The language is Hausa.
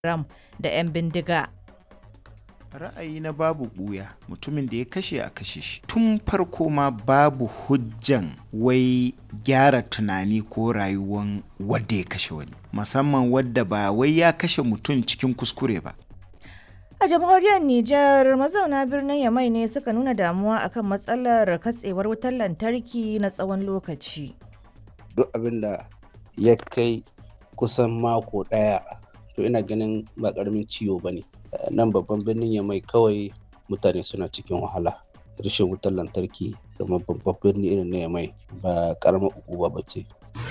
Ram da 'yan bindiga. ra'ayi na babu buya mutumin da ya kashe a kashe shi tun farko ma babu hujjan wai gyara tunani ko rayuwan wadda ya kashe wani musamman wadda ba wai ya kashe mutum cikin kuskure ba A jamhuriyar Nijar mazauna birnin Yamai ne suka nuna damuwa akan matsalar katsewar wutar lantarki na tsawon lokaci. duk abin da ya kai kusan mako ɗaya to ina ganin ba ƙaramin ciwo ba ne nan babban birnin ya mai kawai mutane suna cikin wahala rashin wutar lantarki kamar babban birni irin na ya mai ba ƙaramar ukuba ba ce